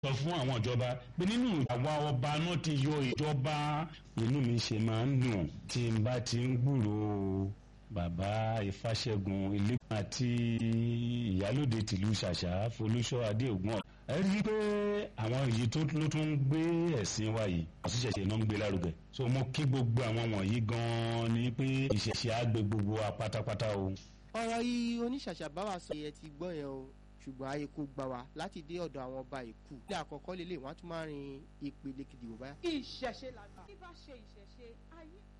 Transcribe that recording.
sọ fún àwọn ìjọba pé nínú àwa ọba náà ti yọ ìjọba inú mi ṣe máa ń dùn tí n bá ti ń gbúròó bàbá ìfàṣẹ́gun ilé àti ìyálòde tìlú ṣàṣà folúṣọ́ adéògùn ẹ rí i pé àwọn èyí tó ló tún ń gbé ẹ̀sìn wa yìí àṣìṣẹ̀ṣẹ̀ náà ń gbé lárugẹ so mo kí gbogbo àwọn wọ̀nyí gan-an ni pé ìṣẹ̀ṣẹ̀ á gbé gbogbo wa pátápátá o. ọ̀rọ̀ yìí oníṣàṣà bá wa sọ yẹn ti gbọ́ yẹn o ṣùgbọ́n ayé kò gbà wá láti dé ọ̀dọ̀ àwọn ọba ìkú. ilé àkọ́kọ́ lélẹ̀ wọ́n á tún máa rin ìpele kejì wò báyà. ìṣẹ̀ṣe làgbà. bí bá ṣe ìṣẹ̀ṣe ayé